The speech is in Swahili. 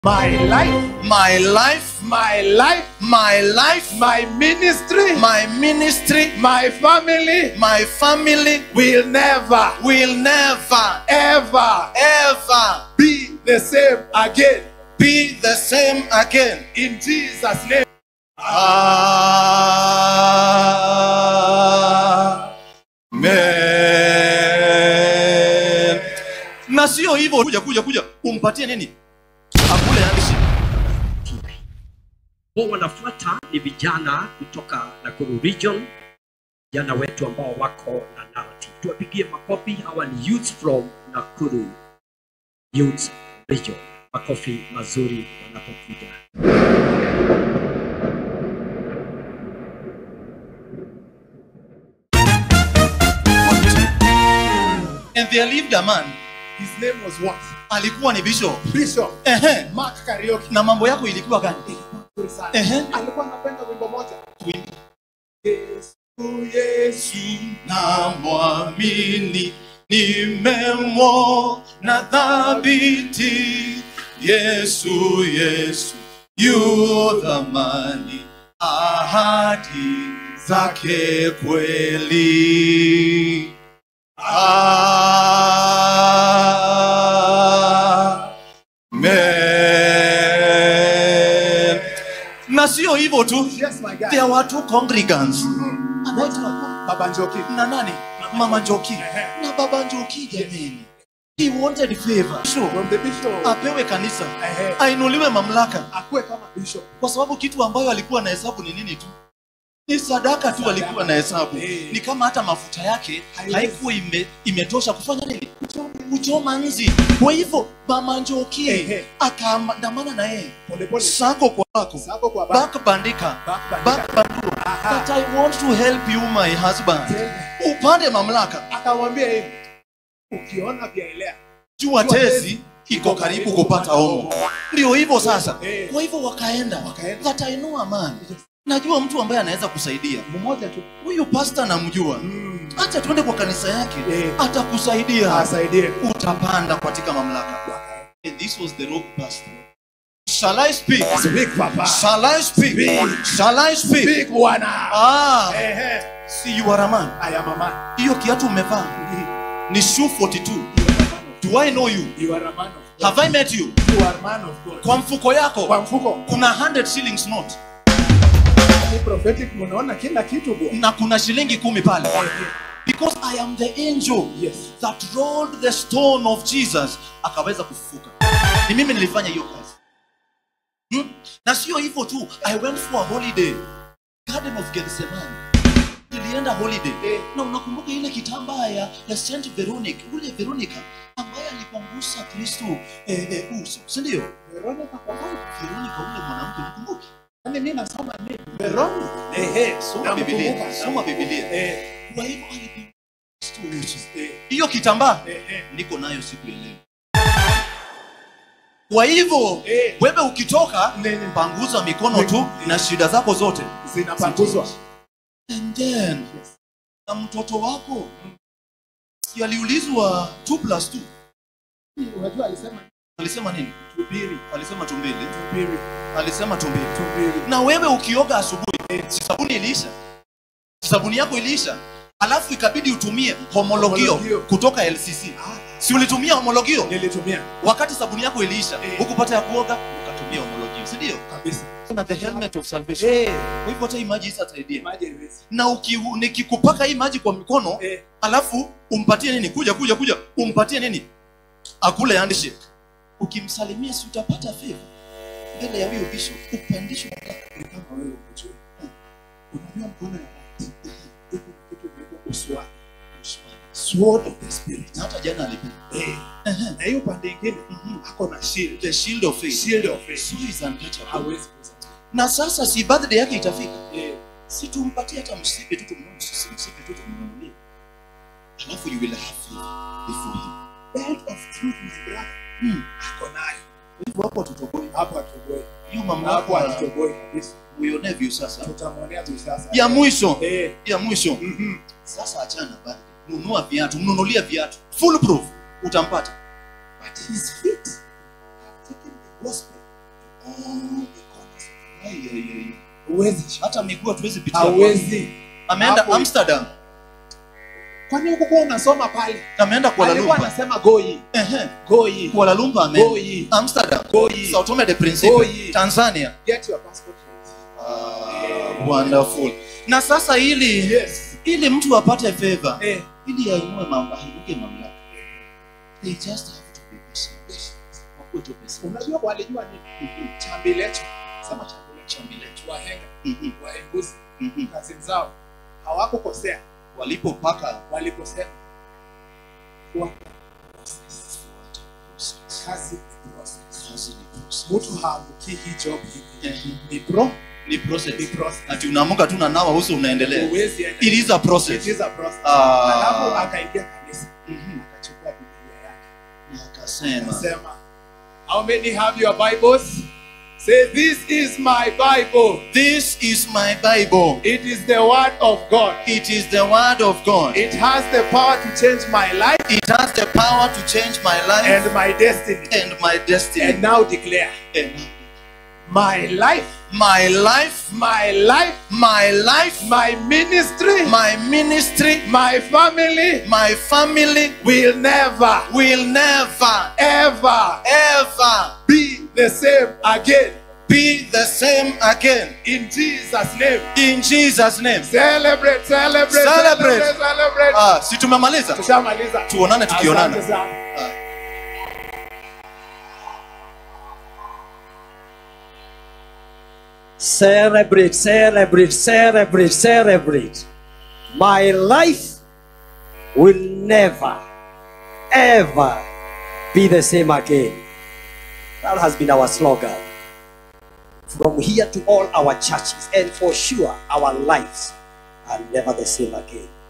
My life, my life, my life, my life, my ministry, my ministry, my family my family will never, will never, ever ever be the same again. be the same again. In Jesus' name. Amen. Na sio hivyo, kuja kuja kuja, umpatie nini? Akule handshake. Wao wanafuata ni vijana kutoka Nakuru region, vijana wetu ambao wako na narrative. Tuwapigie makofi. Hawa ni youth from Nakuru youth region. Makofi mazuri wanapokuja. And there lived a man, His name was what? alikuwa ni bishop. Bishop Ehe. Mark Karaoke. Na mambo yako ilikuwa gani? Nzuri sana. Ehe. Alikuwa anapenda wimbo moja. Tuimbe. Yesu, Yesu. namwamini nimemwona dhabiti yesu yesu yu dhamani ahadi zake kweli Amen. na sio hivyo tu Yes, my guy. there were two congregants Baba Njoki. na nani mama njoki na baba njoki jameni he wanted favor so From the bishop. apewe kanisa Ehe. ainuliwe mamlaka Akuwe kama bishop. kwa sababu kitu ambayo alikuwa na hesabu ni nini tu ni sadaka tu alikuwa na hesabu Eh. ni kama hata mafuta yake Haiwezi. haikuwa ime, imetosha kufanya nini kuchoma nzi kwa hivyo mama njoki Ehe. akaandamana na yeye Pole pole. sako kwako Sako kwa baba. back bandika Back bandika. back banduo Aha. but i want to help you my husband upande mamlaka Akamwambia hivi. Ukiona vyaelea. jua tezi iko karibu kupata omo ndio hivyo sasa Eh. kwa hivyo wakaenda Wakaenda. that I know a man najua mtu ambaye anaweza kusaidia Mmoja tu. huyu pasta namjua Mm. acha tuende kwa kanisa yake Eh. atakusaidia Asaidie. utapanda katika mamlaka And this was the rope pastor shall I speak Speak papa. shall I speak Speak. shall I speak Speak bwana. ah Ehe. see you are a man I am a man. hiyo kiatu umevaa ni shoe 42 do I know you You are a man of God. have I met you You are a man of God. kwa mfuko yako Kwa mfuko. kuna 100 shillings note Ni prophetic munaona kila kitu bwana. na kuna shilingi kumi pale because i am the angel Yes. that rolled the stone of jesus akaweza kufufuka ni mimi nilifanya hiyo kazi hmm? na sio hivyo tu i went for a holiday garden of gethsemane nilienda holiday Eh. na unakumbuka ile kitambaa ya, ya Saint Veronic ule Veronica ambaye alipangusa kristo eh, eh, uso si ndio Veronica kwa wapi? Veronica ule mwanamke mkumbuke Yaani mimi nasoma nini? Veronica. Ehe, soma Namkumbuka. Biblia, soma Biblia. Eh. Kwa hivyo alipangusa Kristo uso. Eh. Hiyo kitambaa Eh. eh. niko nayo siku ya leo. Kwa hivyo Eh. wewe ukitoka, Nene. panguza mikono tu na shida zako zote Zinapanguzwa. and then na mtoto wako si aliulizwa 2 plus 2 Unajua alisema alisema nini? tubiri. Alisema tumbili. Tubiri. Alisema tumbili. Tubiri. Na wewe ukioga asubuhi, si sabuni iliisha? Si sabuni yako iliisha? Alafu ikabidi utumie homologio Homologio. kutoka LCC. Si ulitumia homologio? Nilitumia wakati sabuni yako iliisha Eh. hukupata ya kuoga ukatumia homologio si ndio kabisa. na the helmet of salvation Eh. kwa hivyo hata hii maji isasaidie Maji haiwezi. na uki, nikikupaka hii maji kwa mikono Eh. alafu umpatie nini kuja kuja kuja umpatie nini akule handshake ukimsalimia si utapata favor mbele ya huyo bishop upandishwe mamlaka. Ni kama wewe ukijua. Unajua mkono ya right. Iko na kitu inaitwa uswadi. Sword of the spirit. na hata jana alipewa Eh. Na hiyo pande ingine ako na shield. the shield of faith Shield of faith. so is untouchable Hawezi kuza. na sasa si birthday yake itafika Eh. si tumpatie hata msipe tu tumnunulie msipe tu tumnunulie alafu you will have favor before him Belt of truth my brother. Hmm. Ako nayo. hivyo hapo tutoboi Hapo atoboi. hiyo Hapo mamlaka atoboi kabisa. uionevyo sasa Tutamwonea tu sasa. ya mwisho Eh. ya mwisho Mhm. sasa achana birthday nunua viatu mnunulie viatu full proof utampata But his feet have taken the gospel all the corners of Ai, ai, ai. the- huwezi shika. hata miguu hatuwezi pitia hauwezi ameenda Hapo- amsterdam kwani hukukuwa unasoma pale ameenda kuala alikuwa lumpur anasema goi Ehe. goi kuala lumpur ameenda goi amsterdam Goi. sao tome de principe Goi. tanzania get your passport Ah, wonderful na sasa ili yes ili mtu apate favor eh ili ainue mambo ainuke mamlaka they just have to be patient wakuwe tu patient unajua walijua nini chambilecho sema chambilecho chambilecho wahenga Mhm, waenguzi mhm. kazi zao hawakukosea walipopaka walikosea Fuata process. kazi ni process kazi ni process. mtu haamukii hii job hivi Ehe. ni pro ni process ni process ati unaamka tu na nawa uso unaendelea huwezi enda it is a process it is a process Ah. alafu akaingia kanisa Mhm. akachukua biblia yake Na akasema Sema, how many have your Bibles? Say, this is my Bible. this is my bible It is the word of God. it is the word of god It has the power to change my life it has the power to change my life and my destiny. and my destiny And now declare, And my life, my life my life, my life my ministry, my ministry my family my family will never, will never ever ever be the same again. be the same again In Jesus' name. in jesus name Celebrate, celebrate, Celebrate. celebrate, celebrate. ah, si tumemaliza Tushamaliza. tuonane tukionana Asante sana. Ah. Celebrate, celebrate, celebrate, celebrate. My life will never, ever be the same again. That has been our slogan. From here to all our churches, and for sure, our lives are never the same again.